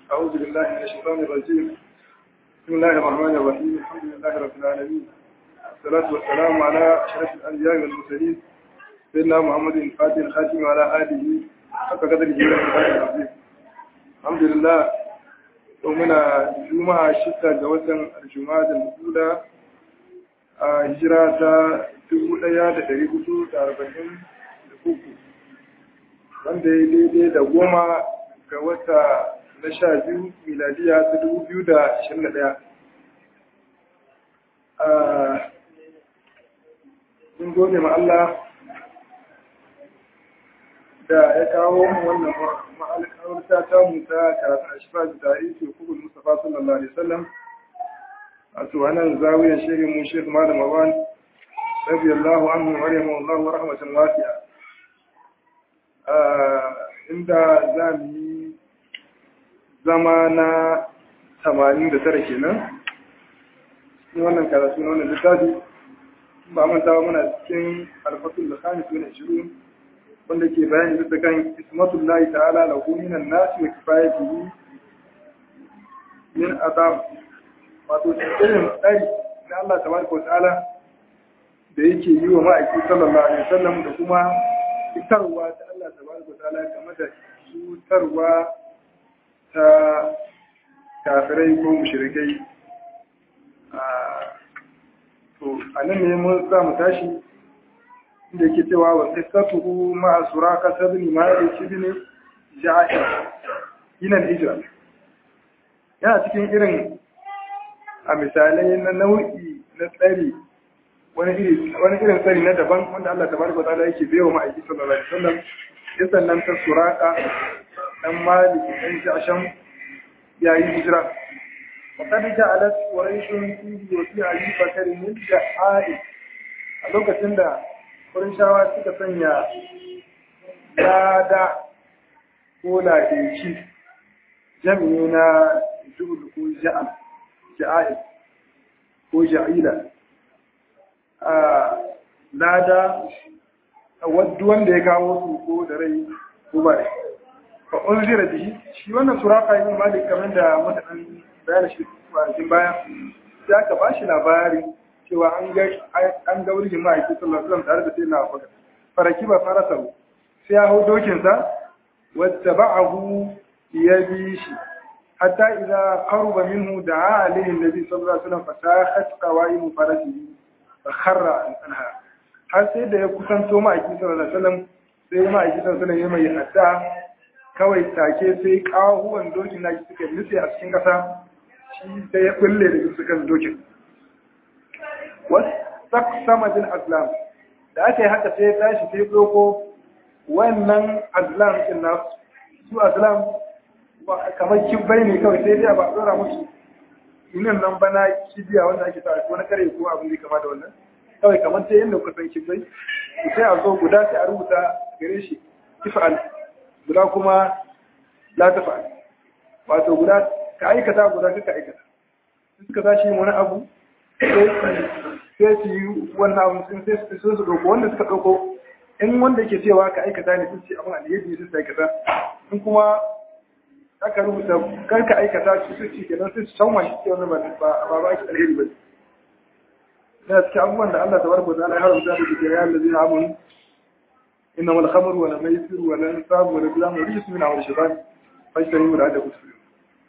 أعوذ بالله من الشيطان الرجيم بسم الله الرحمن الرحيم الحمد لله رب العالمين الصلاة والسلام على أشرف الأنبياء والمرسلين سيدنا محمد الفاتح الخاتم وعلى آله حق قدر جلاله العظيم الحمد لله ومنا جمعة شتى جوزا الجمعة الأولى هجرة dubu ɗaya da ɗari hudu da arba'in da uku wanda ya daidai da goma ga wata na sha biyu miladiya ta dubu biyu da ashirin da ɗaya mun gode ma Allah da ya kawo mu wannan ma'alƙawarta ta mu ta karatun ashifa da tarihi hukukun Mustapha sallallahu alaihi wasallam a tuwanan zawiyar shirin mu Sheikh Malam Awan رضي الله عنه ورحمه الله ورحمة واسعة عند زامي زمانا tamanin da tara kenan cikin wannan karatu na wannan littafi ba manta ba muna cikin alfatul da khamis min ashirin wanda ke bayani bisa kan ismatul lahi ta'ala lahu minan nasi wa kifayatihi min azab wato irin tsari na Allah tabaraka wa ta'ala da yake yi wa ma'aiki sallallahu alaihi wasallam da kuma fitarwa ta Allah tabaraka ta'ala game da cutarwa ta kafirai ko mushrikai to anan ne mun sa mu tashi inda yake cewa wa qissatuhu ma'a suraka sabni malik ibn ja'sh ina hijra yana cikin irin a misalai na nau'i na tsari wani irin tsari na daban wanda Allah ta baraka ta'ala yake bai wa ma'aiki sallallahu alaihi wasallam ya sannan ta suraka dan malik dan jasham yayi hijira wa kad ja'alat quraishun fi wa fi ali bakar min ja'i a lokacin da quraishawa suka sanya lada ko ladeci jami'i na juhud ko ja'al ja'i ko ja'ila lada wadda wanda ya kawo su ko da rai ko ba rai fa unzira bihi shi wannan suraka yin malik kamar da mutanen bayan shi kwanakin baya sai aka ba shi labari cewa an ga an ga wurin ma'aiki sallallahu alaihi wasallam tare da sai na faga faraki ba farasa sai ya hau dokin sa wata ba'ahu ya bi shi hatta idza qaruba minhu da'a alaihi nabi sallallahu alaihi wasallam fatakhat qawaimu farasihi kharra anha har sai da ya kusanto ma'aiki sallallahu alaihi wasallam sai ma'aiki sallallahu alaihi wasallam ya mai hadda kawai take sai kawuwan dokin naki suka nutse a cikin kasa shi sai ya kulle da su kan dokin wasaqsama bil azlam da aka yi haka sai ya tashi sai doko wannan azlam din nasu su azlam kamar kibbai ne kawai sai dai ba a dora musu sunan nan bana kibiya wanda ake sa wani kare ko abin da kama da wannan kawai kamar ta yadda kuka san kibai sai a zo guda sai a rubuta gare shi tifa'al guda kuma la tafa'al wato guda ka aikata guda ka aikata suka tashi wani abu sai su yi wannan abu sun sai su su ɗauko wanda suka ɗauko in wanda ke cewa ka aikata ne sun ce abin alheri ne sun aikata in kuma aka rubuta kar ka aikata su su ci kenan sai su san wani ke wani ba ba ba ki alheri ba da cikin abubuwan da Allah tabaraka wa ta'ala ya haramta da ke ya allazi na amun inna wal khamru wal maisir wal ansab wal azlam wa rijsun min amali shaytan fajtanibu da ku su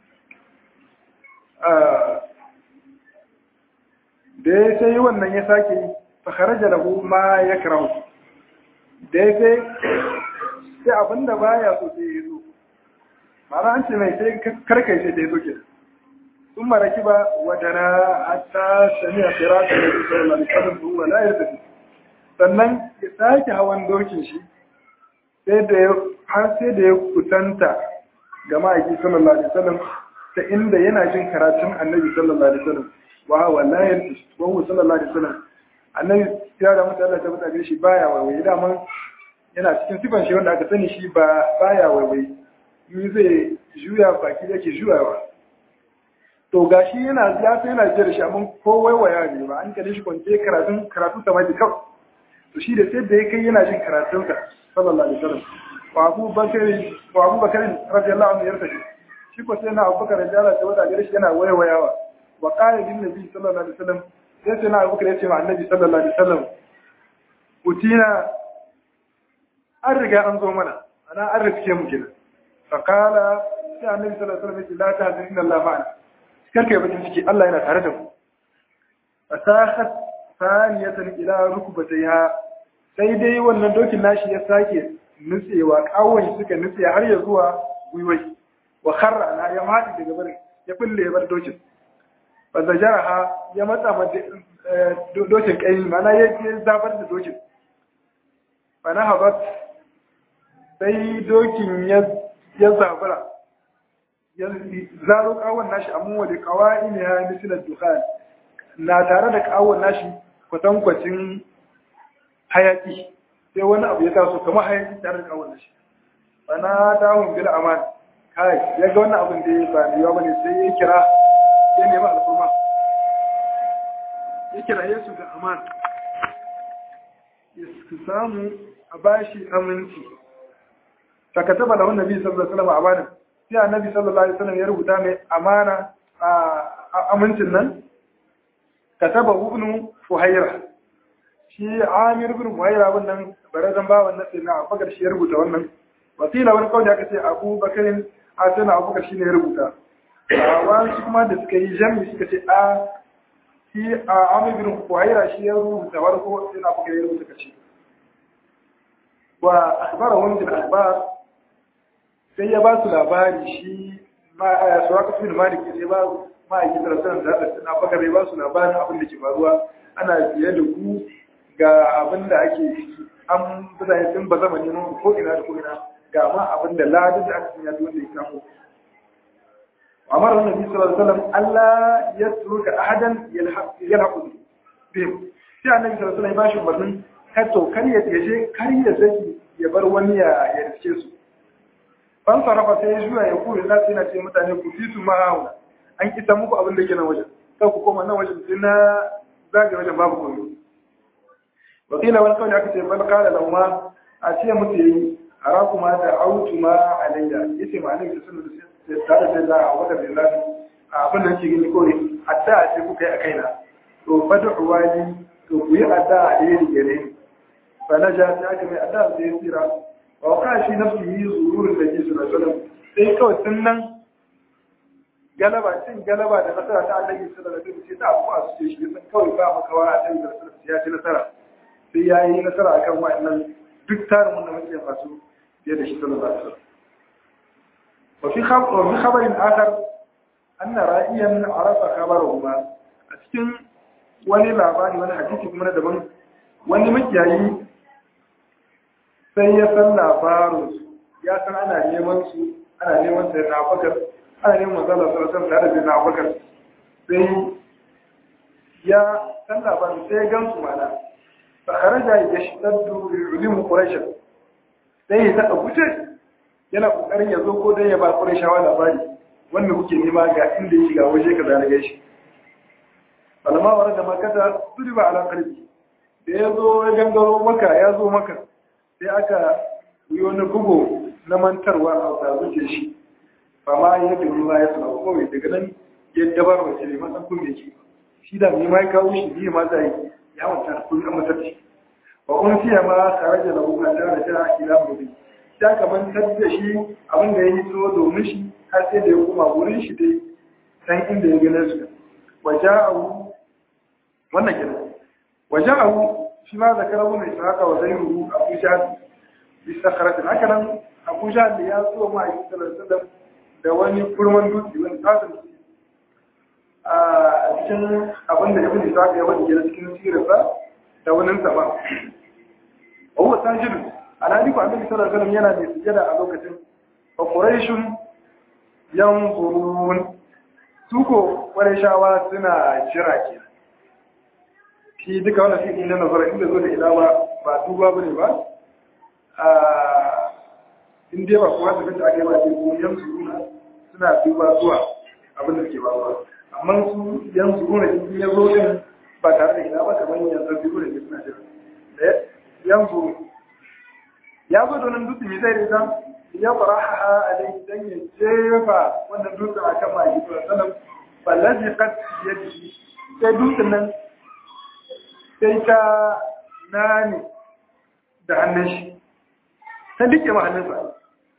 da ya sai wannan ya sake fa kharaja lahu ma yakrahu da ya sai sai abinda baya so sai ya zo ma'ana an ce mai sai karkai sai da ya soke sun maraki ba wadana hatta sami a kira ta da su sallallahu alaihi wasallam huwa la yarda sannan ya sake hawan dokin shi sai da ya har sai da ya kusanta ga ma'aiki sallallahu alaihi wasallam ta inda yana jin karatun annabi sallallahu alaihi wasallam wa wallahi yarda wa huwa sallallahu alaihi wasallam annabi ya da mutu Allah ta mutane shi baya waiwaye daman yana cikin sifan shi wanda aka sani shi ba baya waiwaye yi zai juya baki yake juyawa to gashi yana ya sai yana jira shi amma ko waiwaya ne ba an kalle shi kwance karatun karatu sama da kawai to shi da sai da ya kai yana jin karatun sa sallallahu alaihi wasallam wa Abu Bakar wa Abu Bakar radiyallahu anhu yarda shi shi ko sai na abubakar da Allah ta wada gare shi yana wayawayawa wa qala lin nabi sallallahu alaihi wasallam sai sai na abubakar ya ce ma annabi sallallahu alaihi wasallam utina an riga an zo mana ana an riske mu kenan fa qala sai annabi sallallahu alaihi wasallam ya ce la tahzan inna Allah ma'ana karka yi bakin ciki Allah yana tare da mu fasahat saniyatan ila rukbatayha sai dai wannan dokin nashi ya sake nutsewa kawon suka nutse har ya zuwa gwiwai wa kharra na ya madi daga barin ya bulle ya bar dokin fa zajaraha ya matsa ma dokin kai mana ya je zabar da dokin fa na habat sai dokin ya ya zabura ya zaro kawon nashi amma wa da kawai ne ya misila dukhan na tare da kawon nashi kwatankwacin hayaki sai wani abu ya taso kamar hayaki tare da kawon nashi bana dawon bil aman kai ya ga wannan abin da ya ba da yawa bane sai ya kira ya nemi alfurma ya kira yesu da aman ya samu a bashi aminci fakataba lahu nabi sallallahu alaihi wasallam amana sai annabi sallallahu alaihi wasallam ya rubuta mai amana a amincin nan kataba ibn fuhaira shi amir ibn fuhaira wannan barazan bawan nasi na abubakar shi ya rubuta wannan wasila wani kawai aka ce abu bakarin a tana abubakar shi ne ya rubuta a wani kuma da suka yi jami suka ce a shi a amir ibn fuhaira shi ya rubuta warko sai na abubakar ya rubuta kace wa akhbara wani da akhbar sai ya ba su labari shi ma a suwaka su malik sai ba ma'aikin tarasarar da haɗa na bakar ya ba su labarin abin da ke faruwa ana fiye da ku ga abin da ake ciki an mutane sun ba zama neman ko ina da ko ina ga ma abin da ladin da aka sanya wanda ya samu Amar wannan Nabi sallallahu alaihi wasallam Allah ya turuka ahadan yalhaqu bihim sai Annabi sallallahu alaihi wasallam ya bashi umarnin kar to kar ya je kar ya saki ya bar wani ya ya riske su fan sarrafa sai ya juya ya kure na sai na ce mutane ku fi su ma'auna an kita muku abin da ke nan wajen sai ku koma nan wajen sai na zage wajen babu komai wakila wani kawai aka ce bal kala lahu ma a ce mutu yayi araku ma da autu ma alayya yace ma annabi sallallahu alaihi wasallam tare da Allah wa da billahi abin da yake gani kore hatta a ce kuka yi a kaina to fad'u wali to ku yi adda a ɗaya gare ni fa naja ta aka mai adda sai ya tsira wa ka shi nafsihi zururun da ke sallallahu alaihi wasallam sai kawai sun nan galaba cin galaba da nasara ta Allah sallallahu alaihi wasallam sai ta abu a su shi san kawai ba makawa a cikin sallallahu ya ci nasara sai ya yi nasara akan wa'annan duk tarin wanda muke fasu fiye da shi sallallahu alaihi wasallam wa fi khabar wa fi khabarin akhar anna ra'iyan arafa khabarahuma a cikin wani labari wani hadisi kuma na daban wani makiyayi sai ya san labarin ya san ana neman su ana neman sai na bakar ana neman manzala sallallahu tare da na bakar sai ya san labarin sai ya gan su mana fa kharaja yashtaddu bi ulum quraish sai ya saka guje yana kokarin ya zo ko dai ya ba qurayshawa labari wanda kuke nema ga inda yake ga waje kaza na gaishe alama wa da makata turiba ala qalbi da ya zo ya gangaro maka ya zo maka sai aka yi wani bugu na mantarwa a sabuce shi ba ma ya fi ma ya suna kowai daga nan ya dabar wace ne masan kun da ke shi da ni ma ya kawo shi biyu ma za yi ya manta kun an matar shi ba kun fiye ma tare da lahu a tare da ta ila gobe ya ka mantar da shi abin da ya yi so domin shi har sai da ya koma wurin shi dai san inda ya gane su waja'ahu wannan kenan waja'ahu shi ma zakarahu mai saka wa zairu abu jahal bi sakharatin haka nan abu jahal ya so ma a sallallahu da wani kurman dutse wani tsarin a cikin abin da ibn isa ya wani gina cikin sirrinsa da wani sa ba wa huwa sajid alhali ko annabi sallallahu alaihi wasallam yana mai sujada a lokacin fa quraishun yanzurun su ko quraishawa suna jira kenan shi duka wannan fi'ili na nazara inda zo da ilawa ba duba bane ba a in dai ba kuma da ake ba ce ko yan suruna suna duba zuwa abin da ke ba amma su yan suruna in ya zo din ba tare da ilawa kamar yan suruna ne suna jira yan suru ya zo da nan dutse mai zai rita ya faraha alai dan ya jefa wannan dutsen a kan ma'aiki sallallahu fallazi qad yadi sai dutsen nan sai ta nani da hannun shi ta dike ma hannunsa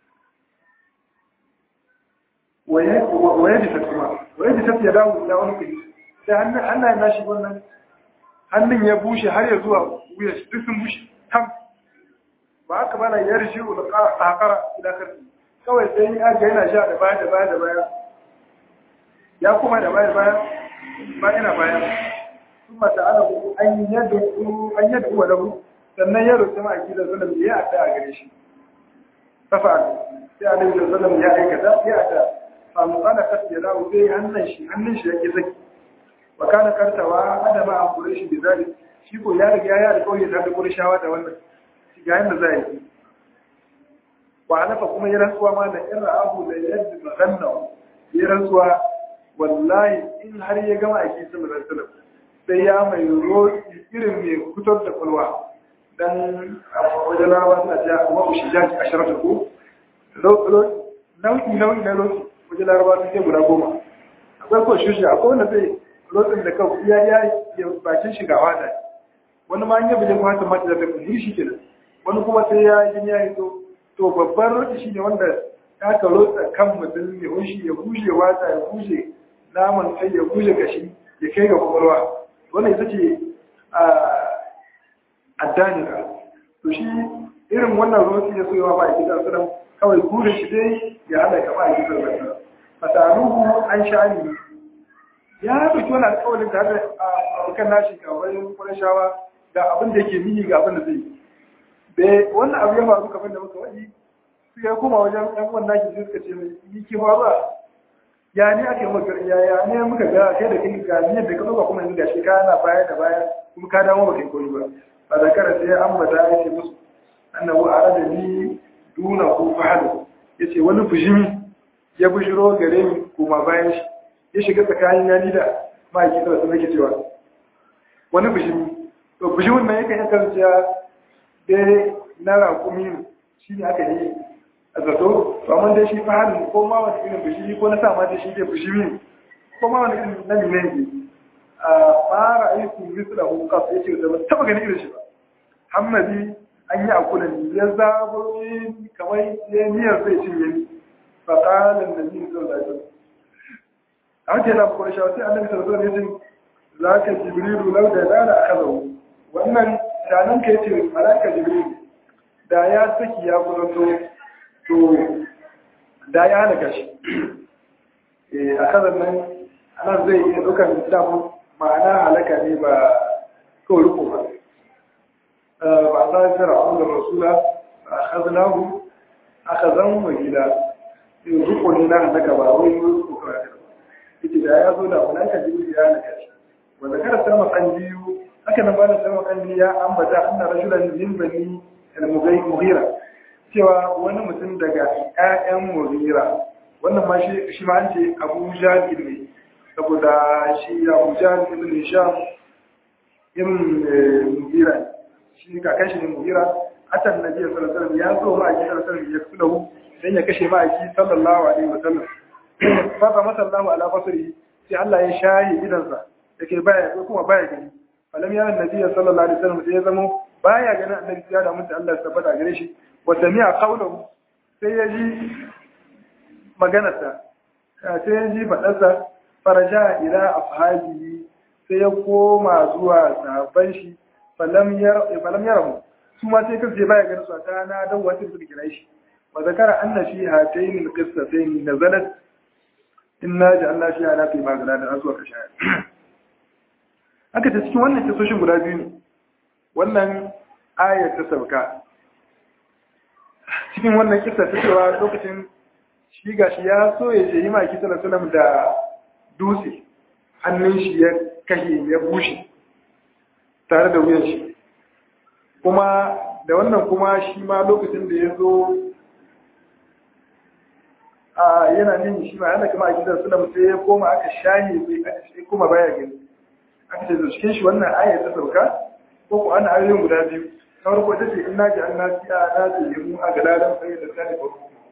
waye da kuma waye da tafiya dawo da wani kudi sai hannun Allah ya nashi wannan hannun ya bushe har ya zuwa wuya shi duk sun bushe tam ba haka ba na yarshi da kakara ila karfi kawai sai ya ga yana sha da baya da baya da baya ya kuma da baya baya ba ina baya kuma ta ala an yadda an yadda wa lahu sannan ya roƙi ma akida sallam ya adda a gare shi fafa sai alaihi sallam ya aikata ya adda fa muqala kat ya dawo sai hannun shi hannun shi yake zaki wa kana kartawa adama an kure shi bizali shi ko ya riga ya da kauye ta da kurshawa da wannan shi ga yanda zai yi wa alafa kuma ya rantsuwa ma da in ra'ahu la yadda maganna ya rantsuwa wallahi in har ya gama aiki sallallahu alaihi wasallam sai ya mai roƙi irin mai fitar da kwalwa dan wajen rawa suna ja wa ushi jaji a sharafa ko nau'i nau'i na roƙi wajen larabawa sun ce guda goma akwai ko shushi akwai wanda zai rotsin da kawai iya ya ya bakin shigawa da wani ma an yi bijin kwanta mata da tafi shi kenan wani kuma sai ya yi ya yi to to babban rotsi shi ne wanda ya ka rotsa kan mutum ya hushi ya bushe wata ya bushe naman kai ya bushe gashi ya kai ga kwakwalwa wannan ita ce addanira to shi irin wannan rotsi ya soyawa ba a gidan sunan kawai burin shi dai ya hada ka ba a gidan sunan fasaluhu an sha'ani ya ɗauki wani alƙawarin da hada abokan nashi kawai kurashawa ga abin da yake mini ga abin da zai yi wannan abu ya faru kamar da muka waɗi su ya koma wajen ɗan wannan nashi sai suka ce mai yi ki faruwa ya ne ake maka ya ya ne muka ga kai da kai ga niyyar da ka ɗauka kuma yanzu ga shi kana baya da baya kuma ka dawo baka yi koyi ba ba da kara sai an bata ya ce musu annabu a rada ni duna ko fahadu ya ce wani bujimi ya bujiro gare ni kuma bayan shi ya shiga tsakanin yani da ma'aikin da wasu nake cewa wani bishimi to bishimin nan yakan yi kasancewa dai na rakumi ne shi ne aka yi a zato to amma dai shi fahimta ko ma wani irin bishimi ko na sa ma dai shi dai bishimi ne ko ma wani irin na mine ne a fara aiki misu da hukaf ya ce da ba taba ganin irin shi ba hammadi an yi akula ne ya zabo kamar ya miyar zai cinye ni fa qala an-nabi sallallahu alaihi wasallam haka yana kuma shawo sai annabi sallallahu alaihi wasallam za ka jibrilu lau da dana akazahu wannan shanan ka yace malaka jibrilu da ya saki ya kusanto to da ya halaka shi eh akazan nan anan zai iya dukan damu ma'ana halaka ne ba kawai riko ba ba sa fir'aun da rasula akhadnahu akhazan wa gida riko ne na halaka ba wai riko kawai yake da ya zo da malaika jibril ya halaka shi wa zakara sama kan biyu haka nan bada sama kan biyu ya ambata anna rajulan min bani al-mughira cewa wani mutum daga ƴaƴan mughira wannan ma shi shi ma an ce Abu Jahl ne saboda shi Abu Jahl ibn Hisham ibn mughira shi kakan shi ne mughira atan nabi sallallahu alaihi wasallam ya zo ma a gidan sallallahu alaihi wasallam dan ya kashe ma a sallallahu alaihi wasallam fata masallahu ala basri sai Allah ya shayi idansa yake baya ko kuma baya gani falam ya annabi sallallahu alaihi wasallam sai ya zamo baya ganin annabi ya da mutum Allah ya tabbata gare shi wa sami'a qawluhu sai ya ji maganarsa sai ya ji fadarsa faraja ila afhabihi sai ya koma zuwa sahabban shi falam yar falam yarahu su ma sai kace baya ganin su ta na dan wata suka kira shi wa zakara anna fi hatayn alqissatayn nazalat inna ja'alna fi ala fi magana da azuwa ka shaya aka ta cikin wannan kisoshin guda biyu ne wannan ayar ta sauka cikin wannan kisa ta cewa lokacin shi gashi ya so ya ce yi maki sallallahu da dutse hannun shi ya kashe ya bushe tare da wuyan shi kuma da wannan kuma shi ma lokacin da ya zo a yana nin shi ma yana kama a gidan sulam sai ya koma aka shahi sai aka shi koma baya gani aka ce da cikin shi wannan aya ta sauka ko ko ana ayoyin guda biyu na farko ita ce inna ji anna fi a na ce mu a galadan sai da sani ko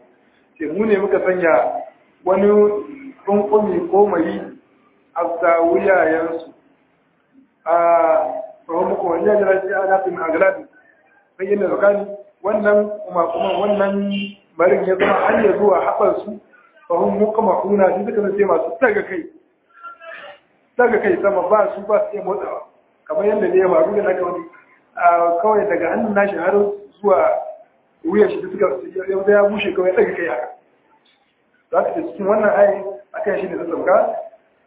ce mu ne muka sanya wani kunkumi ko mari a zawuyayensu a tsohon muku wani yajira ce a nafin agalabi sai yin da zakani wannan kuma kuma wannan marin ya zama hanyar zuwa haɓarsu tsohon muka makuna shi suka zance masu daga kai daga kai sama ba su ba su iya motsawa kamar yadda ne ya faru da naka wani kawai daga hannun nashi har zuwa wuyan shi suka yau ya bushe kawai daga kai haka za ka cikin wannan ayi akan shi ne ta sauka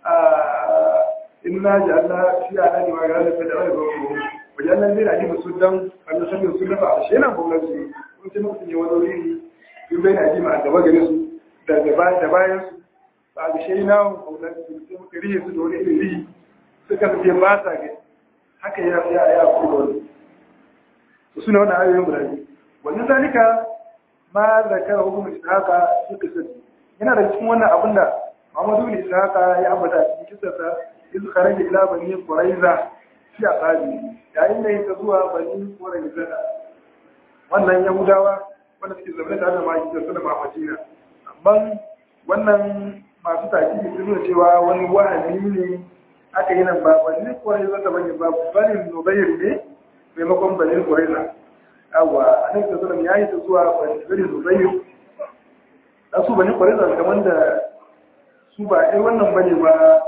inna ja'alna fi alani ma ga'ala fa da'a ba ko wajen nan dai da ake su dan Allah sanin su dafa a shenan gwamnati kun ce mutum ya wani wuri in bai na ji ma gaba gare su da da bayan su ba ga shi na gwamnati sai muka rihe su da wani irin rihi suka ce ba sa ga haka ya ya ya kuma wani to suna wannan ayoyin guda biyu wannan zalika ma zakara hukumar haka suka sani yana da cikin wannan abin da Muhammadu bin Ishaqa ya ambata cikin kisarsa iz kharaja ila bani Quraiza fi aqabi yayin da yake zuwa bani Quraiza wannan Yahudawa wanda suke zaune tare da Maki da Sallama a Madina amma wannan masu takidi sun nuna cewa wani wahani ne aka yi nan ba bani Quraiza ta bane ba bani Nubayr ne maimakon bani Quraiza yawa annabi sallallahu alaihi wasallam yayi ta zuwa bani Nubayr dan su bani Quraiza kamar da su ba ɗai wannan bane ba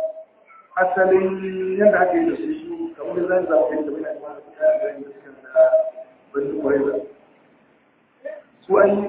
asalin yadda aka yi da su su kamar da zan zaɓa yadda wani alama da suka yi da yin da bani kwareza su ai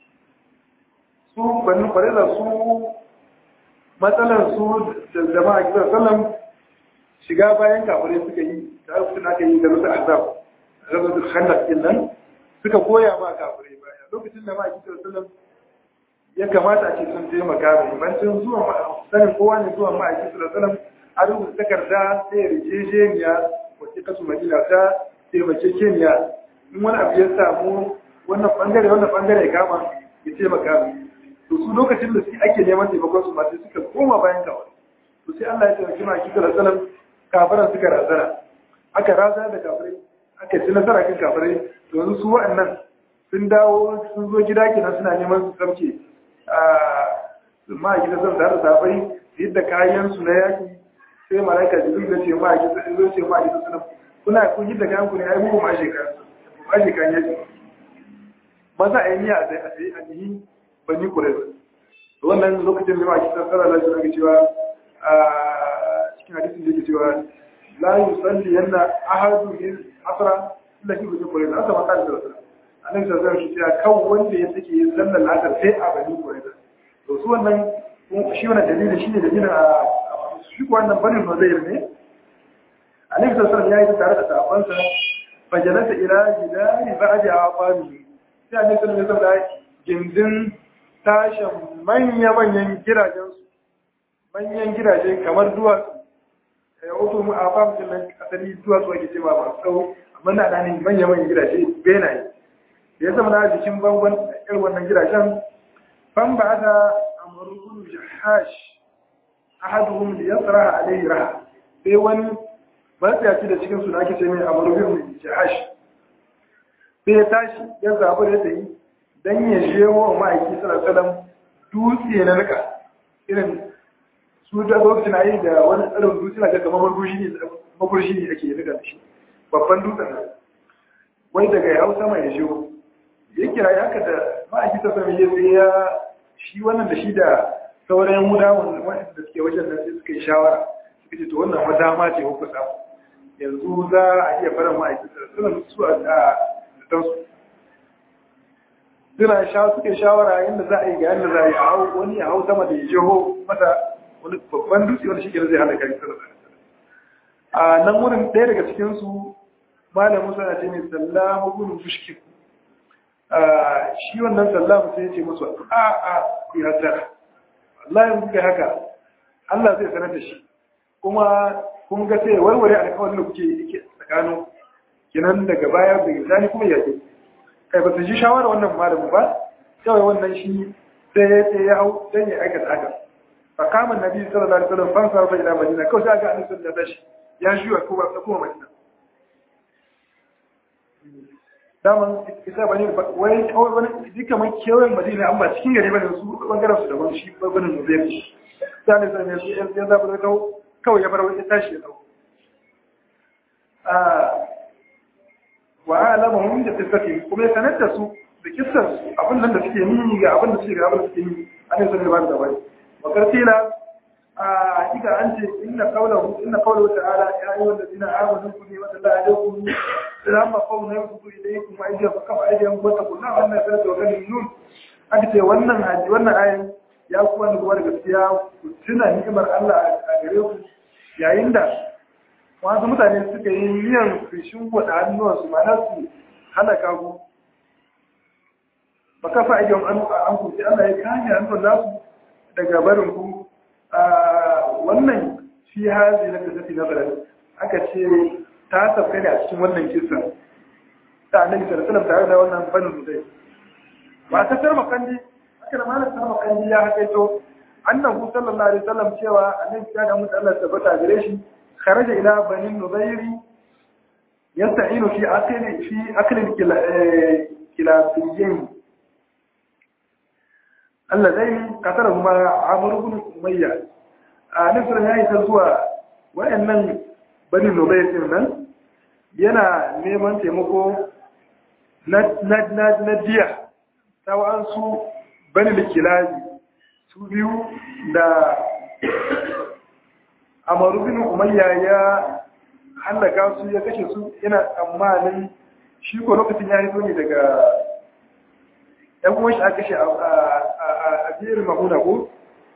su bani kwareza su matsalar su da jama'a kisa sallam shiga bayan kafirai suka yi da su aka yi da rusa azab rabu da khandaq din nan suka koya ma kafirai baya lokacin da ma'a kisa sallam ya kamata a ce sun taimaka mai bancin zuwa sanin kowa ne zuwa ma'aiki su da salam a rubuta takarda sai ya rike jeniya wacce kasu madina ta taimake keniya in wani abu ya samu wannan bangare wannan bangare ya kama ya taimaka mai to su lokacin da su ake neman taimakon su masu suka koma bayan kawai to sai Allah ya taimaki ma'aiki su da salam kafiran suka razana aka razana da kafirai aka ci nasara kan kafirai to yanzu su wa'annan sun dawo sun zo gida kenan suna neman su samke ma'aikata zan da safai yadda kayansu na yaki sai malaika jibril da ce ma'aikata sun zo ce ma'aikata suna kuna kun yadda kayan ku ne ai muku ma'ashe kayan ma'ashe kayan yaki maza a yi niyya a tsaye a nihi bani kureza wannan lokacin da ma'aikata tsara da shi cewa a cikin hadisin da yake cewa la yusalli yanna ahadu min asra illa fi bani kureza asa maka da sallallahu annabi sallallahu alaihi wasallam kan wanda ya sake yin sallar ladar sai a bani kureza to su wannan shi wannan dalili shine dalilin a shi ko wannan banin nozair ne annabi sallallahu alaihi wasallam ya yi tare da sahabbansa fajalasa ila jidari ba'di aqami sai annabi sallallahu alaihi wasallam gindin tashin manya manyan gidajen su manyan gidaje kamar duwatsu ya wato mu aqam din nan asali duwatsu ake cewa ba sau amma na da ne manya manyan gidaje benaye ya zama na jikin bangon irin wannan gidajen fan ba da amurkun jahash ahaduhum li yasra alayhi raha sai wani matsayaci da cikin su da ake ce mai amurkun jahash sai ya tashi ya zaɓi da ta yi don ya je wa ma'aiki salasalam dutse na nika irin su da lokacin a yi da wani tsarin dutse na kamar magurshi ne ake nika da shi babban dutsen nan wai daga ya hau sama ya je ya kira ya haka da ma'aiki salasalam ya sai ya shi wannan da shi da sauran muda wanda suke wajen nan sai suka yi shawara suka ce to wannan ma dama ce ku samu yanzu za a iya fara ma'aiki salasalam su a fitansu suna sha suke shawara yadda za a yi ga yadda za a yi a hau wani a hau sama da ya jiho mata wani babban dutse wani shi zai hana kari sallallahu a nan wurin ɗaya daga cikinsu malamin suna ce mai sallamu gudun fushkin shi wannan sallamu sai ya ce musu a a ku yi hasara Allah ya kuka haka Allah zai sanar da shi kuma kun ga sai warware alƙawarin da kuke yake tsakanin kinan daga baya da gizani kuma yaƙi kai ba su ji shawara wannan malamu ba kawai wannan shi sai ya ce ya hau don ya aikata haka fa kama nabi sallallahu alaihi wasallam fan sarfa ila madina kawai sai ga annabi sallallahu alaihi ya juya kuma ta kuma madina daman isa bane wai kawai wani duka man kewayen madina an ba cikin gari bane su bangaren su daban shi bangaren mu zai shi sai ne sai su yan yan zabu da kawai ya bar wani tashi ya dau a wa alamahum da tisati kuma ya sanar da su da kissar abin nan da suke yi ga abin da suke ga abin da suke yi an yi sanar da bai wa kartila a hakika an ce inna qawlahu inna qawlahu ta'ala ya ayyuhal ladina amanu kunu wa la alaykum lamma qawna yabtu ilaykum aydiya fa kafa aydiyan wa taqulna wa anna salatu wa kalim nun aka ce wannan haji wannan ayin ya ku wanda kuma da gaskiya ku tuna ni'imar Allah a gare ku yayin da wasu mutane suka yi miyan fishin gwada hannuwansu ma su halaka ku ba kafa aydiyan an an ku sai Allah ya kame hannun nasu daga barin ku wannan shi hazi na tafi na barar aka ce ta tafka ne a cikin wannan kisa ta annabi sallallahu alaihi tare da wannan banin zai ba ta tarma kandi aka da malam tarma kandi ya hakaito annabi sallallahu alaihi wasallam cewa annabi ya da mutu Allah tabbata gare shi kharaja ila banin nuzairi yasta'inu fi akli fi akli kilafiyin Allah zai kasar kuma Amr ibn Umayya a nufin ya yi ta zuwa waɗannan bani Nubayr din nan yana neman taimako na diya ta wa'ansu bani likilabi su biyu da Amr ibn Umayya ya hallaka su ya kashe su yana tsammanin shi ko lokacin ya hito ne daga ɗan kuma shi a kashe a biyar mahuna ko?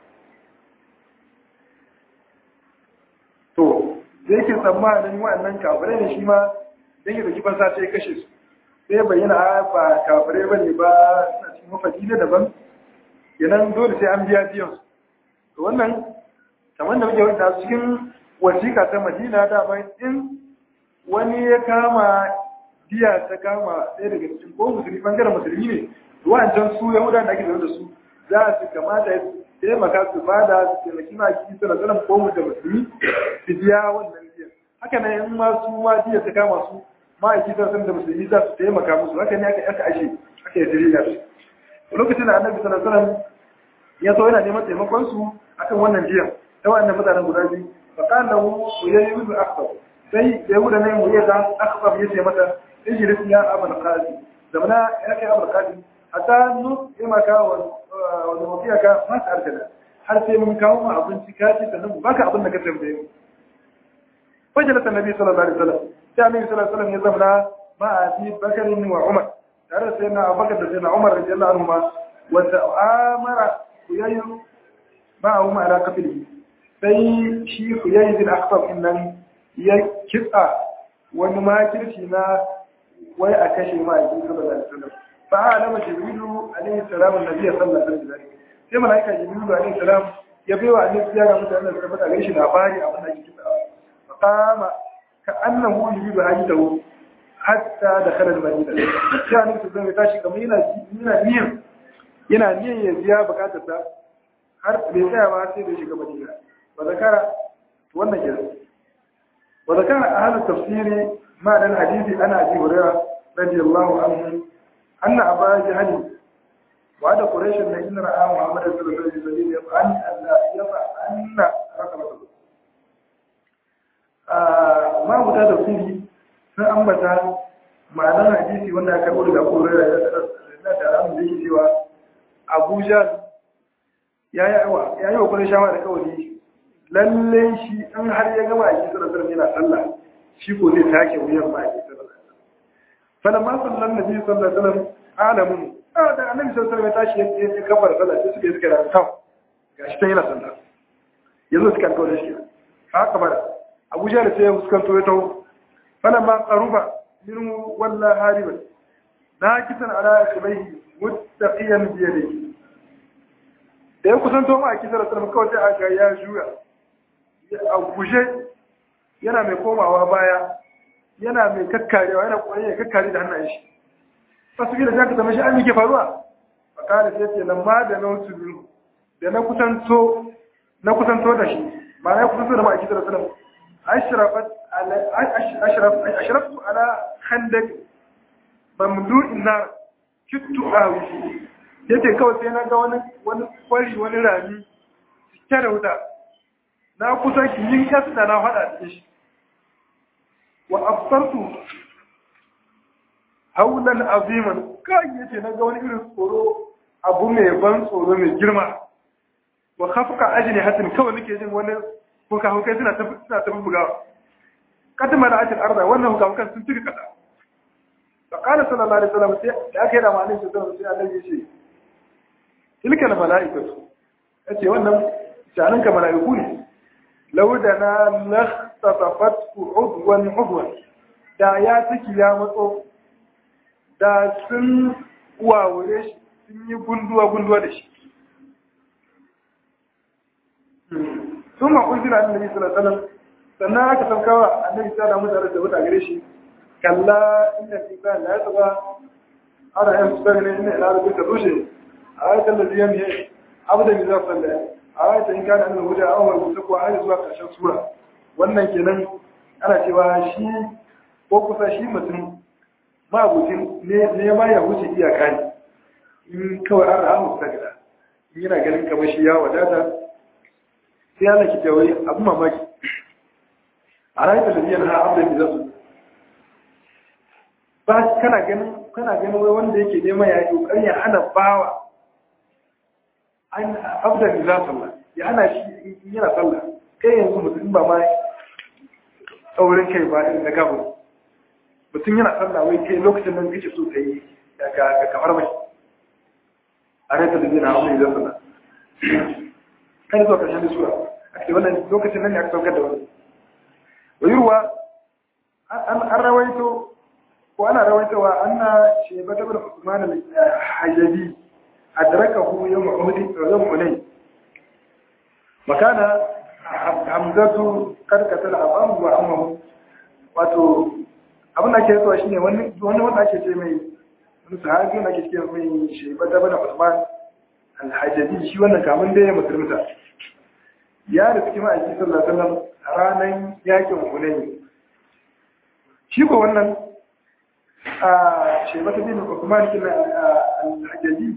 To, da yake tsammanin wa'annan kafirai ne shi ma don yi da kifan sa sai kashe su. Sai bayyana ba kafirai ba ne ba suna cikin mafaki na daban, yanan dole sai an biya biyan su. To wannan, kamar da muke wata cikin wasiƙa ta Madina dama in wani ya kama biya ta kama ɗaya daga cikin ko musulmi bangaren musulmi ne wa'ancan su yahuda da ake da su za su kamata ya taimaka su bada su taimaki ma ki suna sanan ko mu da musulmi su biya wannan biyan haka nan in ma su ma biya ta kama su ma ki suna da musulmi za su taimaka musu haka ne aka aka ashe aka yi dirina su lokacin da annabi sallallahu alaihi wasallam ya so yana neman taimakon su akan wannan biyan ta wannan mutanen guda biyu fa kana lahu yayi bi akhbar sai da yahuda ne mu yada akhbar yace mata ijlis ya abul qasim zamana ya kai abul qasim hatta nu ima ka wani mafiya ka masu arjana har sai mun kawo ma abinci ka ci sannan baka abin da ka tambaye mu wajen da nabi sallallahu alaihi wasallam sai annabi sallallahu alaihi wasallam ya zamana ma abi bakarin wa umar tare da sayyidina abubakar da sayyidina umar radiyallahu anhu ma wa ta'amara kuyayyu ma'ahu ma ala qatlihi sai shi kuyayyu bin akhtab innan ya kitsa wani makirci na wai a kashe ma a cikin sallallahu alaihi wasallam فعلم جبريل عليه السلام النبي صلى الله عليه وسلم sai malaika jibril alaihi salam ya bai wa annabi ya ga mutane da tabbata gare shi labari a wannan kitab fa qama ka annahu yujibu hajatahu hatta dakhala al-madina sai annabi zai tashi kamar yana yana niyan yana niyan ya biya bukatarsa har bai tsaya ba sai da shiga madina wa zakara wannan kenan wa zakara ahlu tafsiri ma dan hadisi ana abi hurairah radiyallahu anhu أن أبا جهل وعد قريش إن رأى محمد صلى الله عليه وسلم يفعل أن يفعل رقبته ما هو هذا تفسيري فأنبت ma'anar hadisi wanda aka karɓo daga Abu Hurairah na da alamun da yake cewa Abu Jahl ya yi wa ya yi wa kullun shawara da kawai lalle shi in har ya gama a cikin sallar yana sallah shi ko zai take wuyan ma a cikin sallar فلما صلى النبي صلى الله عليه وسلم alamun a da annabi sallallahu alaihi wasallam ya tashi ya kafara sallah sai suka yi suka da taw gashi ta yana sallah yanzu suka kawo da shi haka bara Abu Jahl sai ya fuskanto ya tawo falamma qaruba minhu walla hariban nakitan ala shibaihi muttaqiyan bi yadihi da ya kusanto ma a kisar sallallahu kawai sai aka ya juya a guje yana mai komawa baya yana mai kakkarewa yana koyi ya kakkare da hannayen shi fasu gida ta zama shi an yi ke faruwa a kare sai ce nan ma da nautu biyu da na kusanto na kusanto da shi ma na kusanto da ma'aiki da salam ashrafat ala ashraftu ala khandak mamlu'in nar kittu awi yace kawai sai na ga wani wani kwari wani rami cike da wuta na kusa ki yin kasta na fada cikin shi wa absartu haulan aziman kai yace na ga wani irin tsoro abu mai ban tsoro mai girma wa khafqa ajni hatin kawai nake jin wani kuka hukai suna ta suna ta bugawa kadma da atil arda wannan huka hukan sun tuka kasa fa qala sallallahu alaihi wasallam sai da aka yi da malin su zama sai Allah ya ce tilka al malaikatu yace wannan shanan ka malaiku ne law da na lahtafat udwan udwan da ya ciki ya matso da sun wawure shi sun yi gunduwa gunduwa da shi ثم أنزل على النبي صلى الله عليه وسلم sannan aka saukawa annabi ta da mutane da wuta gare shi kalla inna al-insan la yatgha ara yan tsare inna ila rabbi tarushe ayatul ladhi yamhi abdan idza salla ayatul in kana annahu huda awwal mutaqwa ayat zuwa karshen sura wannan kenan ana cewa shi ko kusa shi mutum mabucin ne ne ma ya wuce iyaka ne in kawai an ra'a mustaqila in yana ganin kamar shi ya wadata sai Allah ki tawai abu mamaki a rayuwar da biyan ha abin da zasu ba kana ganin kana ganin wai wanda yake neman ya yi kokarin ya hana bawa an abda da za sallah ya hana shi in yana sallah kai yanzu mutum ba ma tsaurin kai ba irin na gaba mutum yana sallah wai kai lokacin nan kake so kai ga kamar mai a rayuwar da biyan ha abin da sallah kan zuwa karshen sura a ce wannan lokacin nan ne aka saukar da wani ويروى أن رويته وأنا رويته أن شيبة بن عثمان الحجبي أدركه يوم أحد يوم حنين وكان حمزة قد قتل أباه وأمه wato abin da ake zuwa shine wani wanda ake ce mai wani sahabi wanda ake ce mai shaiba da bana Usman al-Hajjabi shi wannan kamun da ya musulunta ya da cikin ma'aiki sallallahu alaihi wasallam ranar yakin hunayi shi ko wannan a shebata bin Uthman bin al-Hajjaji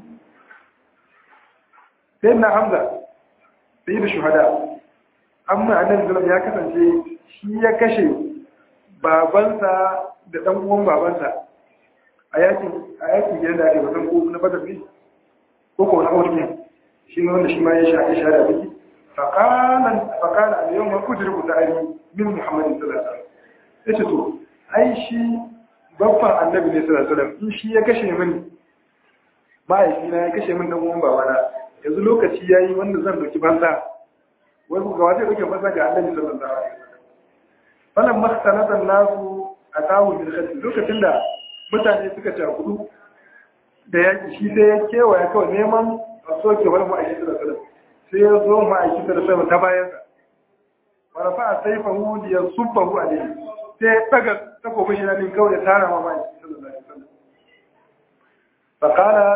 sai na Hamza sai da shuhada amma annabi sallallahu ya kasance shi ya kashe babansa da dan uwan babansa a yakin a yakin gidan da ake wasan ko na Badr ne ko ko na Uhud shi ne wanda shi ma ya sha ya da biki فقال فقال اليوم أدرك داري من محمد صلى الله عليه وسلم yace to ai shi babban annabi ne sallallahu alaihi wasallam in shi ya kashe mini mahaifina ya kashe min dan uwan babana yanzu lokaci yayi wanda zan doki banza wai ku ga wace doke banza ga annabi sallallahu alaihi wasallam wannan makhtalatan nasu atahu bil khalq lokacin da mutane suka cakudu da yaki shi sai ya kewaya kawai neman a soke wani ma'aikata sallallahu alaihi wasallam sai ya zo ma'aikata da sama ta bayansa wani fa a saifa hudu ya subba hu a dai sai ya daga takobin shi na din kawai ya tara ma ma'aikata da zai fakala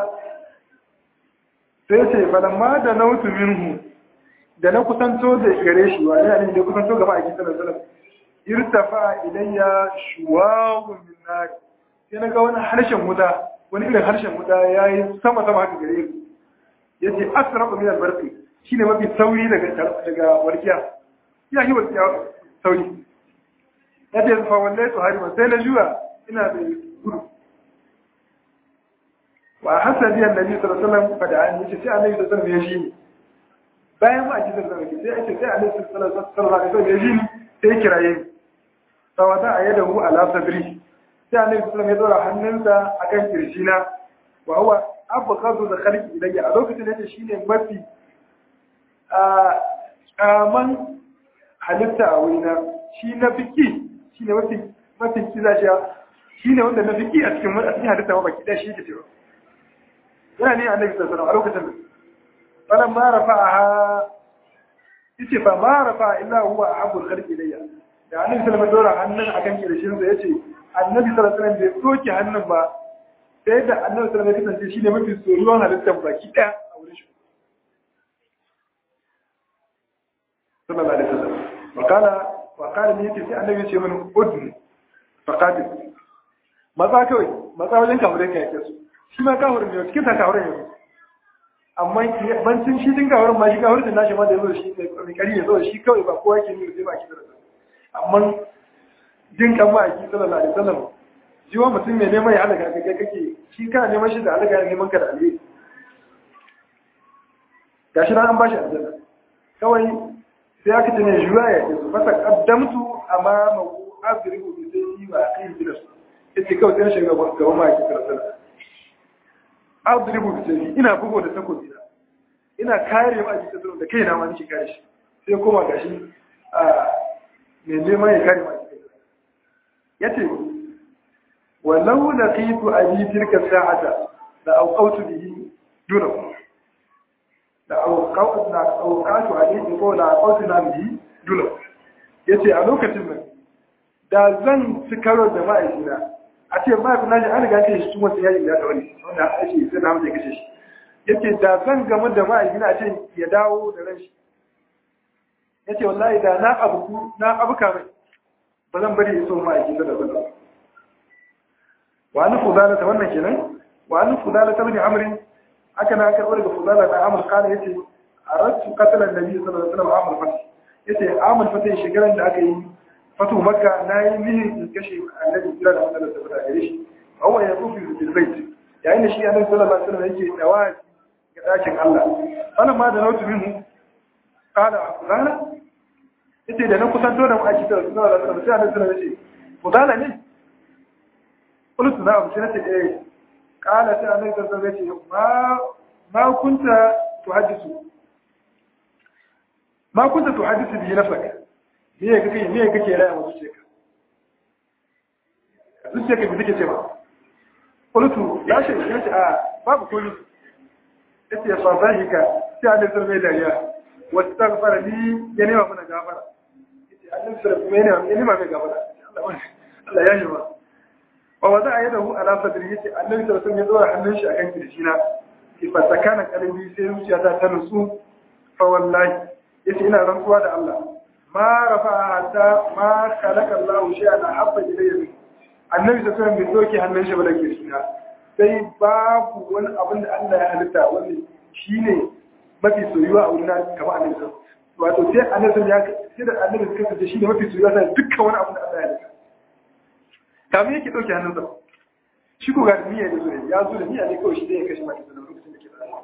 sai ce falamma da nautu minhu da na kusanto da gare shi wa ina ne da kusanto ga ma'aikata da zai irtafa ilayya shuwagun min nari sai na ga wani harshen wuta wani irin harshen wuta ya yi sama sama haka gare ni yace asrafu min albarqi shine mafi sauri daga daga warkiya ya yi warkiya sauri yace fa wallahi to harima sai na juya ina da gudu wa hasabi annabi sallallahu alaihi wasallam fada an yace sai annabi sallallahu alaihi wasallam ya shi bayan ma aji sallallahu alaihi sai yace sai annabi sallallahu alaihi wasallam ya shi sai kiraye sawada ayadahu ala sadri sai annabi sallallahu alaihi wasallam ya dora hannunsa akan kirjina wa huwa abghadu da khalqi ilayya a lokacin da shine mafi a kaman halitta a wurina shi na fiki shine mafi mafi kiza shi shine wanda na fiki a cikin a cikin halitta ma baki da shi yake cewa yana ne annabi sallallahu alaihi wasallam a lokacin da falan ma rafa'aha yace fa ma rafa illa huwa ahabul khalqi ilayya da annabi sallallahu alaihi wasallam hannun akan kirshin sa yace annabi sallallahu alaihi wasallam bai soke hannun ba sai da annabi sallallahu alaihi wasallam kasance shine mafi soyuwan halittar baki daya a wurin shi sallallahu alaihi wasallam wa qala wa qala ni yace sai annabi ya ce min udn faqatil matsa kawai matsa wajen kafirai ka yake su shi ma kafirin ne cikin ta kafirin yanzu amma bancin shi din kafirin ma shi kafirin da nashi ma da yazo shi mai kari ya zo shi kawai ba kowa ke nuna sai ba ki da amma jin kan ma aki sallallahu alaihi wasallam shi wa mutum mai neman ya halaka ka kai kake shi kana neman shi da halaka ya neman ka da alheri gashi nan an bashi aljanna kawai sai aka ce ne juwa ya ce fasa qaddamtu amama adribu bi sayyi wa aqim bi nafsi yace kawai sai shiga gaban ma yake karanta adribu bi sayyi ina bugo da takobi na ina kare ma yake da kaina ma nake kare shi sai kuma gashi a me neman ya kare ma yace walau laqitu abi tilka sa'ata la awqatu bihi dunahu da auqatu na auqatu alayhi ko la auqatu na bihi dunahu yace a lokacin nan da zan ci karo da ma'aikina a ce ma'aikina shi an riga ce shi kuma sai ya yi da wani wanda ake sai na mutum kashe shi yace da zan gamu da ma'aikina a ce ya dawo da ran shi yace wallahi da na abu na abuka mai ba zan bari iso ma'aikina da zan wa an fudala ta wannan kenan wa an fudala ta bin amrin aka na karɓar daga fudala da amur kana yace aradtu qatala an-nabi sallallahu alaihi wasallam amul fath yace amul fath shekaran da aka yi fatu makka na yi nihin in kashe annabi kira da wannan da fada gare shi awwa ya kufi bil bait yayin da shi annabi sallallahu alaihi wasallam yake dawa ga dakin Allah wannan ma da nautu minhu qala fulana yace da na kusanto da ma'aiki da sallallahu alaihi wasallam sai annabi sallallahu alaihi wasallam yace fulana ne qultu na'am shi nace eh qala sai annabi sallallahu alaihi wasallam yace ma ma kunta tuhaddisu ma kunta tuhaddisu bi nafsaka me kake me kake raya wa zuciyarka zuciyarka bi take cewa qultu ya shi ya ce a babu komai yace fa zahika sai Allah sai mai dariya wastaghfara li ya nema mana gafara yace Allah sai kuma yana ya nema mai gafara Allah Allah ya yi wa wa wada ayadahu ala sadri yace Allah sai sai ya dora hannun shi akan kirjina fa sakana qalbi sai zuciyata ta nutsu fa wallahi yace ina rantsuwa da Allah ma rafa hatta ma khalaqa Allah shay'an habba ilayhi annabi sallallahu alaihi wasallam bai doke hannun shi ba da kirjina sai babu wani abin da Allah ya halitta wanda shine mafi soyuwa a wurin kamar annabi sallallahu wato sai annabi ya sai da annabi suka kace shine mafi soyuwa sai dukkan wani abin da Allah ya halitta kamar yake dauke hannun sa shi ko ga niyya da zuwa ya zo da niyya ne kawai shi zai kashe mata da lokacin da ke da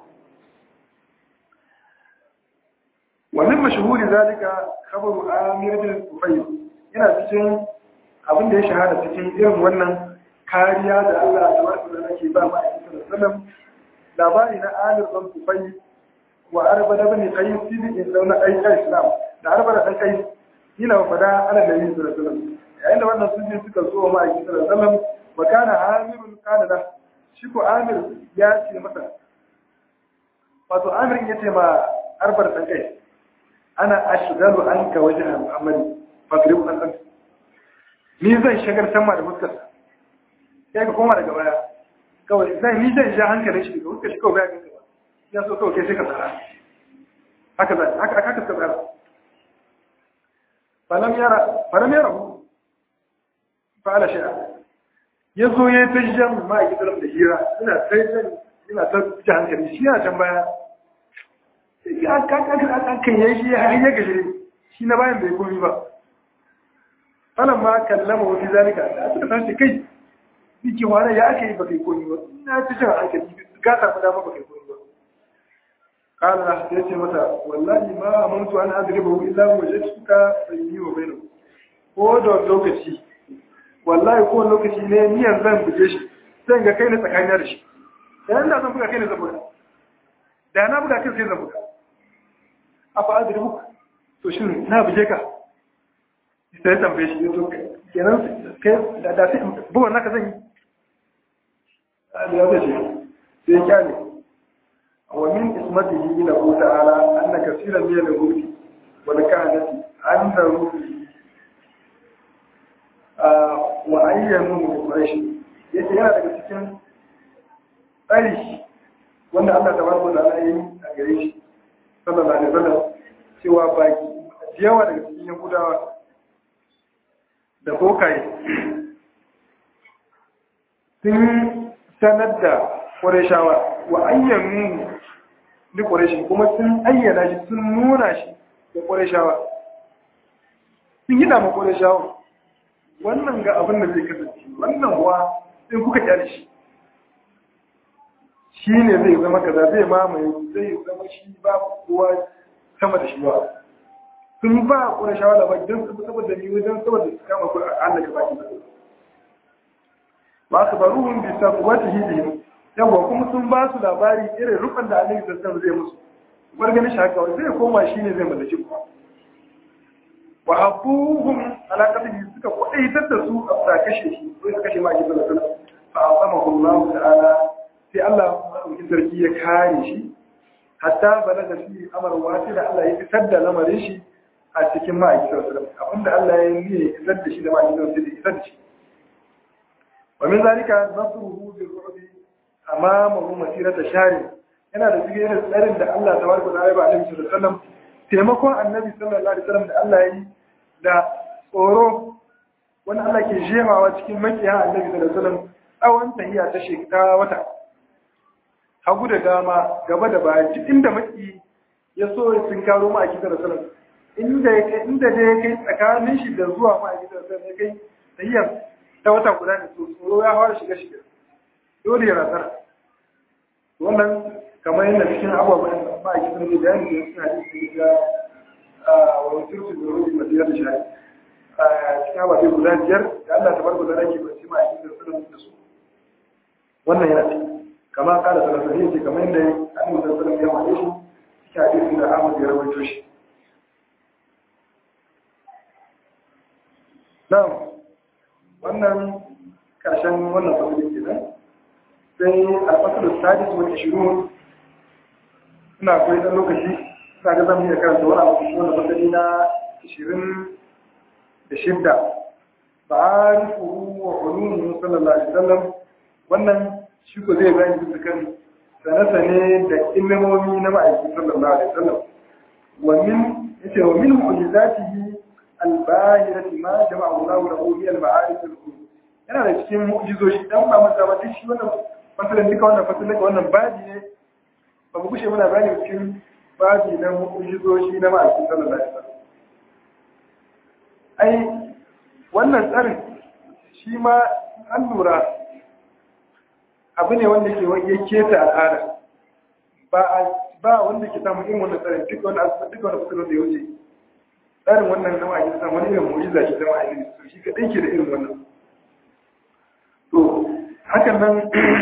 wannan mashahuri zalika khabaru amir bin tufayl yana cikin abin da ya shahada cikin irin wannan kariya da Allah ta wasu da nake ba ma a sallam labari na amir bin tufayl wa arba da bani qais bin zauna ai islam da arba da dan qais yana fada ala nabi sallallahu alaihi wasallam yayin da wannan sun suka zo ma a sallallahu alaihi wasallam wa kana amirun kana da shi ko amir ya ce masa wato amir ya ce ma arbar dan qais ana ashgalu anka wajha muhammad fagrib an an ni zan shagar sama da fuskar sai ka koma daga baya kawai zan ni zan ja hankalin shi daga fuskar shi kawai baya ganka ba ya so kawai kai sai ka tsara haka zan haka aka ka tsara falam yara falam yara hu fa'ala shay'a yazo ya ta jan ma a gidan da hira ina sai zan ina ta ja hankali shi yana can baya kan yi shi har ya gashi shi na bayan bai komi ba falan ma kallama wafi zalika da suka sace kai biki wani ya aka yi ba kai komi ba ina ci jin hankali ka samu dama ba kai komi ba kala na ya ce mata wallahi ma amantu an adriba hu illa wajadtuka bayni wa bainahu ko da lokaci wallahi ko lokaci ne niyan zan buge shi zan ga kai ne tsakanin da shi dan da zan buga kai ne zan buga da na buga kai sai zan buga afa adribu to shin na buje ka sai tambaye shi to kenan kai da da sai buwan naka zan yi da ya ce sai kyale wa min ismatihi ila ta'ala anna kaseeran min al-hudi wal kahnati anda ruhi wa ayyanu min quraish yace yana daga cikin tsari wanda Allah tabaraka wa ta'ala yi a gare shi sallallahu alaihi wasallam cewa baki yawa daga cikin yahudawa da kokaye sun sanar da ƙwarishawa wa ayyanu ni ƙwarishi kuma sun ayyana shi sun nuna shi da ƙwarishawa sun yi dama ƙwarishawa wannan ga abin da zai kasance wannan wa in kuka kyale shi shi ne zai zama kaza zai mamaye zai zama shi ba kowa sama da shi ba sun ba ƙwarishawa da ba don saboda ni wajen saboda su kama ku a Allah gaba ki ba su baro hun bisa wata hidihim yawa kuma sun ba su labari irin rufan da annabi sassan zai musu bar ganin shi haka zai koma shi ne zai mallaki ku wa habuhum ala qatli suka kwadaitar da su a kashe shi ko suka kashe ma ake sallallahu alaihi wasallam fa asamahu Allah ta'ala sai Allah madaukakin sarki ya kare shi hatta balaga fi amar wasi da Allah ya fitar da lamarin shi a cikin ma'aikin sallallahu alaihi wasallam abinda Allah ya yi ya fitar da shi da ma'aikin sallallahu alaihi wasallam da shi ومن ذلك نصره بالرعب أمامه مسيرة شهر yana da cikin irin tsarin da Allah ta barka da ya ba Annabi sallallahu alaihi wasallam taimakon Annabi sallallahu alaihi wasallam da Allah ya yi da tsoro wanda Allah ke jemawa cikin makiya Annabi sallallahu alaihi wasallam tsawon tahiya ta shekara wata hagu da dama gaba da baya duk inda maki ya so ya tunkaro ma a kitar sallallahu inda ya kai inda ya kai tsakanin shi da zuwa ma a kitar sallallahu ya kai tahiyar ta wata guda ne tsoro ya fara shiga shiga dole ya rasara wannan kamar yadda cikin abubuwan da ba a kisan da bayani da suna da su ga wani turku da rufi masu yadda shi cikin abubuwan guda biyar da Allah ta bar guda ke kwanci ma a kisan suna da su wannan yana ce kama kala salasahi ce kamar yadda an yi sassanin ya mace shi cikin hadisin da Ahmad ya rawaito shi na'am wannan karshen wannan fasilin ke nan sai a fasilin sadis wani shiru suna akwai ɗan lokaci suna ga zan iya karanta wani abu shi wanda fasili na ishirin da shidda ba a rufu wa ulumin sallallahu alaihi wasallam wannan shi ko zai bayani bisa kan sane-sane da ilimomi na ma'aikin sallallahu alaihi wasallam wa min yace wa min mu'jizatihi al-bahirati ma jama'a Allah lahu min al-ma'arif al-qulub yana da cikin mu'jizoshi dan ba masa ba shi wannan fasalin duka wannan fasalin wannan babi ne ba mu kushe muna bayani cikin babi na mu'jizoshi na ma'aikin sallallahu alaihi wasallam ai wannan tsarin shi ma an lura abu ne wanda ke ya keta al'ada ba ba wanda ke samu irin wannan tsarin duk wani duka wani fasalin da ya wuce tsarin wannan na ma'aikin samu wani irin mu'jiza ce ta ma'aikin shi kaɗai ke da irin wannan to hakan nan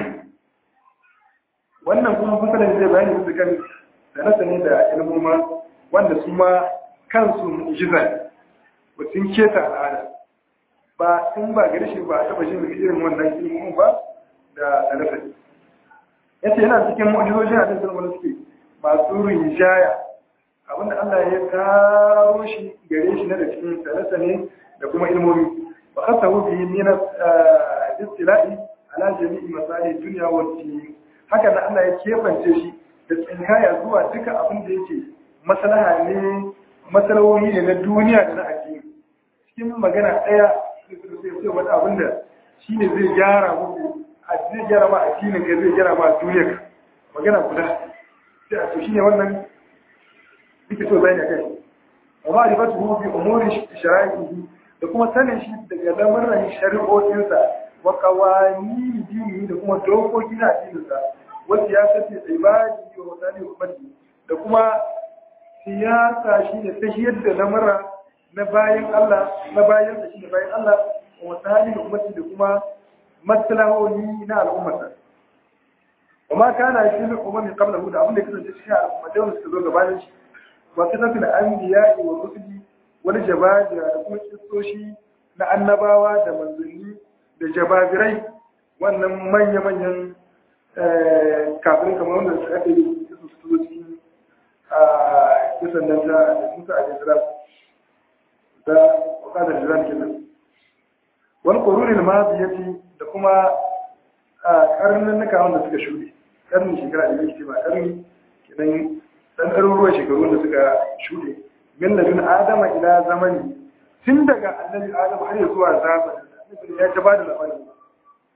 wannan kuma fasalin zai bayani su kan sanata ne da ilmuma wanda su ma kansu mu'jiza ne ba sun keta al'ada ba in ba gari shi ba a taba shi daga irin wannan ilmumin ba da sanata ne yace yana cikin mu'jizojin a cikin wani suke masu rinjaya abinda Allah ya karo shi gare shi na da cikin sanata ne da kuma ilmomi ba kasa wuce min istila'i ala jami'i masali duniya wa din haka da Allah ya kebance shi da tsinkaya zuwa duka abin da yake maslaha ne masalawoyi ne na duniya da na addini cikin magana ɗaya sai wani abin da shi ne zai gyara muku a zai gyara ma addinin ka zai gyara ma duniyar magana guda sai a to shi ne wannan duka so zai ne kai amma a ribatu hu bi umuri shara'ihi da kuma sanin shi daga lamarin shari'o'insa wa qawani dini da kuma dokoki na addininsa wa siyasati ibadi wa wasali ummati da kuma siyasa shi ne ta yadda lamara na bayan Allah na bayan da shi ne bayan Allah wa wasali ummati da kuma maslahohi na al'ummata wa ma kana shi ne ummi qablahu da abin da kasance cikin al'ummata da suka zo gabanin shi wa kana fil anbiya wa rusuli wal jabadi da kuma kistoshi na annabawa da manzanni da jababirai wannan manya-manyan kafirin kamar wanda suka ake yi su su zo cikin kisan nan ta musa a jisira da wakadar jiran kenan wani ƙorurin maziyyaci da kuma ƙarnin nuka wanda suka shuɗe ƙarnin shekara da yake ba ƙarni kenan ɗan ɗaruruwan shekaru da suka shuɗe min ladun adama ila zamani tun daga annabi adam har ya zuwa zamanin ya ta ba da labarin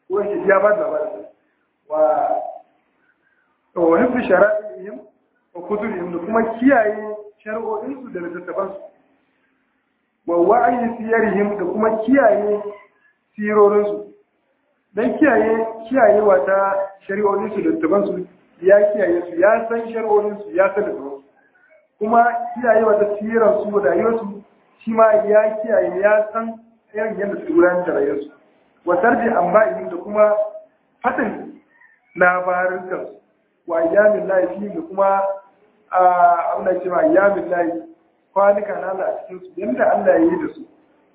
ko yake ya ba da labarin wa wa hifzu shara'ihim wa kutubihim da kuma kiyaye shari'o'insu da littattafansu wa wa'ayi siyarihim da kuma kiyaye sirorinsu don kiyaye kiyayewa ta shari'o'insu da littattafansu ya kiyaye su ya san shari'o'insu ya san littattafansu kuma kiyayewa ta sirarsu da rayuwarsu shi ma ya kiyaye ya san irin yadda su gudanar da rayuwarsu wa tarbi amba'ihim da kuma faɗin labarin kansu wa ayyamin lahi da kuma abin da ce ma ayyamin lahi kwanuka na Allah a cikin su yadda Allah ya yi da su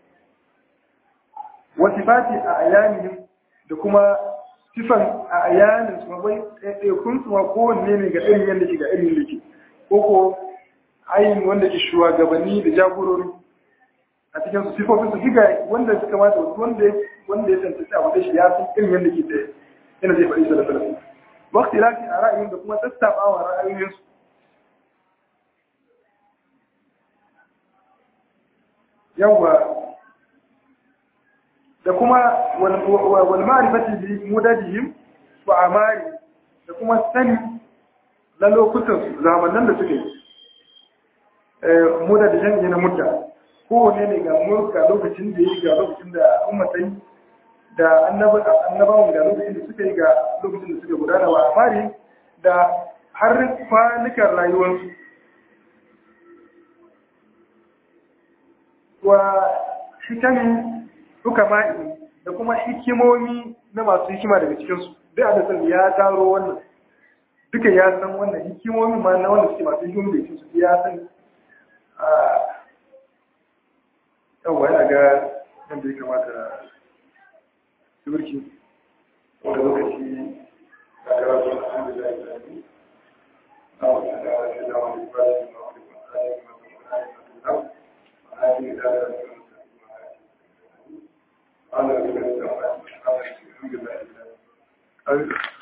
wa sifati a ayyamihim da kuma sifan a ayyamin su wai ɗaiɗaikun su ma kowanne ne ga irin yadda ke ga irin yadda ke ko ko ayin wanda ke shugabanni da jagorori a cikin su sifofin su duka wanda suka mata wanda wanda ya tantance abu da shi ya san irin yadda ke da yana zai faɗi sallallahu alaihi wasallam waqti lafi a ra'ayin da kuma sassaɓawa ra'ayoyinsu yawa da kuma wal ma'rifati bi mudadihim wa amari da kuma sani na lokutan zamanan da suke muda da jan na mutta kowane ne ga mulka lokacin da yi ga lokacin da ummatai da annabawan ga lokacin da suka yi ga lokacin da suka gudana wa amari da har kwanukan rayuwarsu wa hikami duka ma'i da kuma hikimomi na masu hikima daga cikinsu duk adasan ya taro wannan duka ya san wannan hikimomi ma na wanda suke masu hikimomi da cikinsu ya san yawwa yana ga yadda ya kamata turki wanda lokaci da karatu alhamdulillah ya zai na wata da shi da wani bayan da wani bayan da wani bayan da wani على الحمد لله